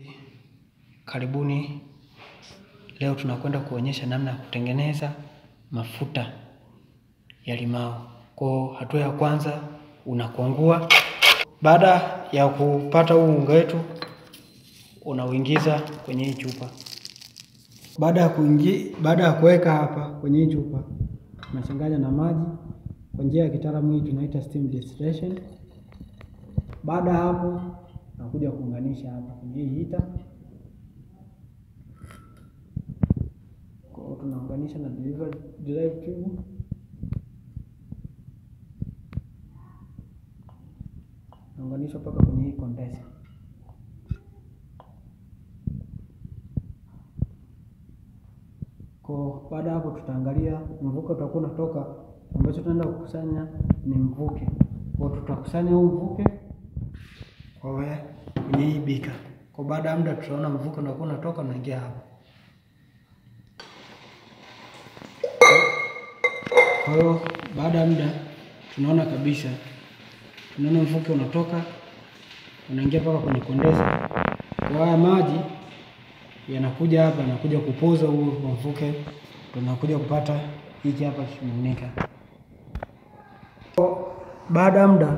Karibuni, leo tunakwenda kuonyesha namna ya kutengeneza mafuta ya limao. Kwa hatua ya kwanza unakwangua. Baada ya kupata huu unga wetu, unauingiza kwenye hii chupa. Baada ya kuingi, baada ya kuweka hapa kwenye hii chupa, unachanganya na maji kwa njia ya kitaalamu hii tunaita steam distillation. Baada ya hapo, nakuja kuunganisha hapa kwenye hii hita tunaunganisha na delivery drive tube. Naunganisha mpaka kwenye hii condenser. Kwa baada ya hapo, tutaangalia mvuke utakuwa unatoka. Ambacho tunaenda kukusanya ni mvuke, kwa tutakusanya huu mvuke kwa kwenye hii bika. Kwa baada ya muda, tutaona mvuke unakuwa unatoka unaingia hapa. Kwa hiyo baada ya muda tunaona kabisa, tunaona mvuke unatoka unaingia mpaka kwenye kondesa. Kwa haya maji yanakuja hapa, yanakuja kupoza huo mvuke, tunakuja kupata hiki hapa kimiminika. Baada ya muda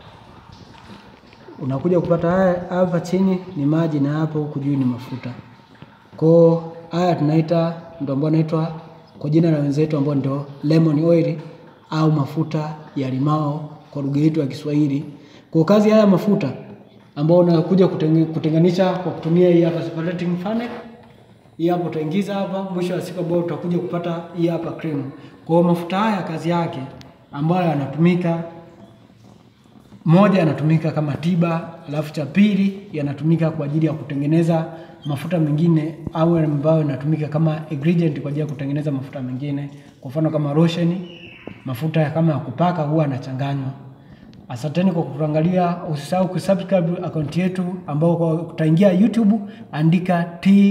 unakuja kupata haya hapa chini ni maji na hapo huku juu ni mafuta. Kwa haya tunaita ndio ambayo naitwa kwa jina la wenzetu ambao ndio lemon oil au mafuta ya limao kwa lugha yetu ya Kiswahili. Kwa kazi haya mafuta ambao unakuja kutenganisha kwa kutumia hii hapa separating funnel. Hii hapa utaingiza hapa, mwisho wa siku ambao utakuja kupata hii hapa cream. Kwa mafuta haya kazi yake ambayo yanatumika moja, yanatumika kama tiba, alafu cha pili yanatumika kwa ajili ya kutengeneza mafuta mengine au ambayo yanatumika kama ingredient kwa ajili ya kutengeneza mafuta mengine, kwa mfano kama lotion, mafuta kama ya kupaka huwa yanachanganywa. Asanteni kwa kutuangalia, usisahau kusubscribe akaunti yetu ambao kwa utaingia YouTube, andika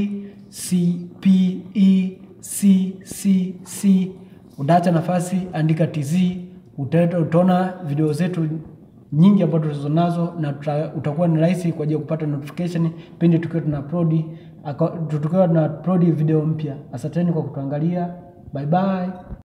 TCPECCC, udaacha nafasi, andika TZ, utaona video zetu nyingi ambazo tulizo nazo na utakuwa ni rahisi kwa ajili ya kupata notification pindi tukiwa tuna upload tukiwa tuna upload video mpya. Asanteni kwa kutuangalia, bye bye.